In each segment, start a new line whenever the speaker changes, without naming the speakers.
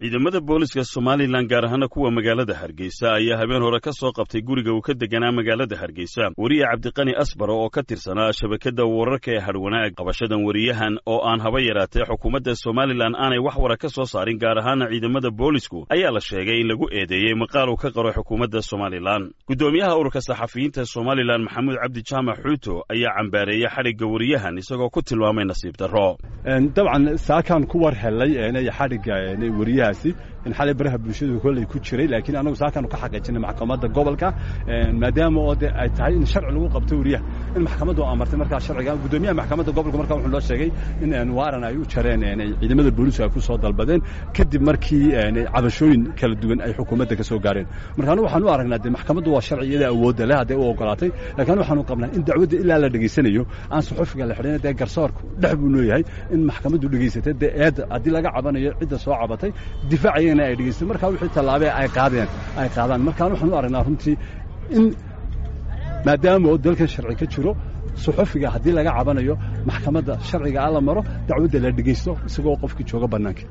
ciidamada booliska somalilan gaar ahaana kuwa magaalada hargeysa ayaa habeen hore ka soo qabtay guriga uu ka deganaa magaalada hargeysa weriye cabdiqani asbaro oo ka tirsanaa shabakadda wararka ee hadhwanaag qabashadan weriyahan oo aan haba yaraatee xukuumadda somalilan aanay wax wara ka soo saarin gaar ahaana ciidamada boolisku ayaa la sheegay in lagu eedeeyey maqaal uu ka qaro xukuumadda somalilan guddoomiyaha ururka saxafiyiinta somalilan maxamuud cabdi jaamac xuuto ayaa cambaareeyey xadhigga weriyahan isagoo ku tilmaamay nasiib darro
dabcan saakaan ku war helay xadhigga weriyahaasi in xalay baraha bulshadu kolley ku jiray laakiin anagu saakaan ka xaqiijinay maxkamadda gobolka maadaama oo de ay tahay in sharci lagu qabto weriyaha in maxkamaddu amartay markaa sharciga guddoomiyaha maxkamadda gobolka markaa wuxuu noo sheegay in waaran ay u jareen ciidamada booliisku ay ku soo dalbadeen kadib markii cabashooyin kala duwan ay xukuumadda ka soo gaareen marka anigu waxaan u aragnaa de maxkamaddu waa sharci iyada awoodda leh hadday u ogolaatay laakiin waxaanu qabnaa in dacwadda ilaa la dhegaysanayo aan suxufiga la xidhin dee garsoorku dhex buu nooyahay in maxkamaddu dhegaysatay dee eedda haddii laga cabanayo cidda soo cabatay difaacayana ay dhegaysteen markaa wixii tallaabee ay qaadeen ay qaadaan markaan waxaan u aragnaa runtii in maadaama oo dalkan sharci ka jiro suxufiga haddii laga cabanayo maxkamadda sharciga a la maro dacwadda la dhegaysto isagoo qofkii jooga bannaanka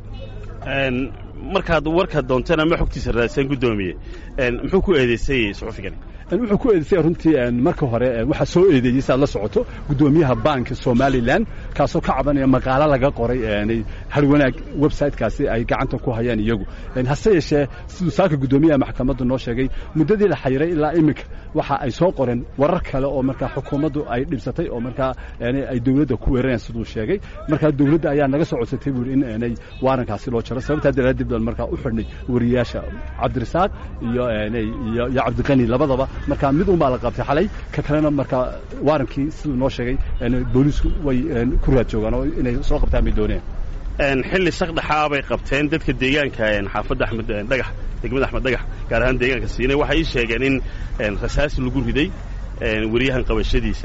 markaad warka doonteen ama xogtiisa raadsan guddoomiye muxuu ku eedeysay suxufigani
wuxuu ku eedeysay runtii marka hore waxaa soo eedeeyey saad la socoto guddoomiyaha banka somalilan kaasoo ka cabanaya maqaalo laga qoray harwanaag websitekaasi ay gacanta ku hayaan iyagu hase yeeshee siduu saaka guddoomiyaha maxkamaddu noo sheegay muddadii la xayiray ilaa iminka waxa ay soo qoreen warar kale oo markaa xukuumaddu ay dhibsatay oo markaa ay dowladda ku weerarayaan siduu sheegay markaa dowladda ayaa naga soo codsatay buuri in inay waarankaasi loo jaro sababtaa daraaddeed baan markaa u xidhnay weriyaasha cabdirasaaq iyo iyo cabdiqani labadaba markaa mid unbaa la qabtay xalay ka kalena markaa waarankii siduu noo sheegay booliisku way ku raad joogaan oo inay soo qabtaan bay dooneen
xilli shaqdhaxaa bay qabteen dadka deegaanka xaafadda axmed dhagax degmada axmed dhagax gaar ahaan deegaanka siinay waxay ii sheegeen in rasaas lagu riday weriyahan qabashadiisa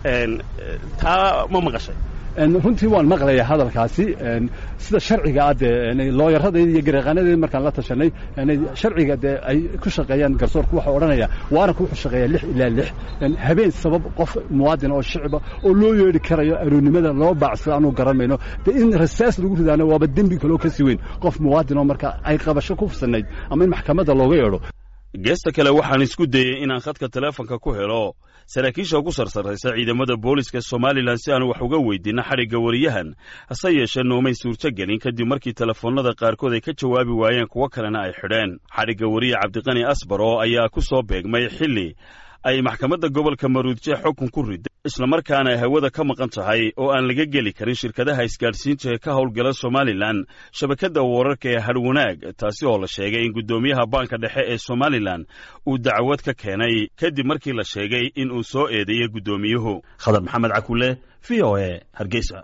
taa ma maqashay
runtii waan maqlaya hadalkaasi sida sharciga ah dee looyaradayda iyo gareeqaanadeeda markaan la tashanay sharciga dee ay ku shaqeeyaan garsoorku waxaa odhanaya waaranka wuxuu shaqeeyaa lix ilaa lix habeen sabab qof muwaadin oo shicba oo loo yeedhi karayo aroonnimada loo baacsada aanu garan mayno dee in rasaas lagu ridaana waaba dembi kaloo ka sii weyn qof muwaadin oo marka ay qabasho ku fusanayd ama in maxkamadda looga yeedho
geesta kale waxaan isku dayey inaan khadka teleefonka ku helo saraakiisha ugu sarsarraysa ciidamada booliska somalilan si aan wax uga weydiinno xadhigga weriyahan hase yeeshee noomay suurto gelin kadib markii telefoonnada qaarkood ay ka jawaabi waayeen kuwo kalena ay xidheen xadhigga weriye cabdiqani asbaro ayaa ku soo beegmay xilli ay maxkamadda gobolka maruudje xukun ku riday islamarkaana ay hawada ka maqan tahay oo aan laga geli karin shirkadaha isgaadhsiinta ee ka howlgala somalilan shabakadda wararka ee hadhwanaag taasi oo la sheegay in guddoomiyaha baanka dhexe ee somalilan uu dacwad ka keenay kadib markii la sheegay in uu soo eedeeyey guddoomiyuhu khadar maxamed cakule v o e hargeysa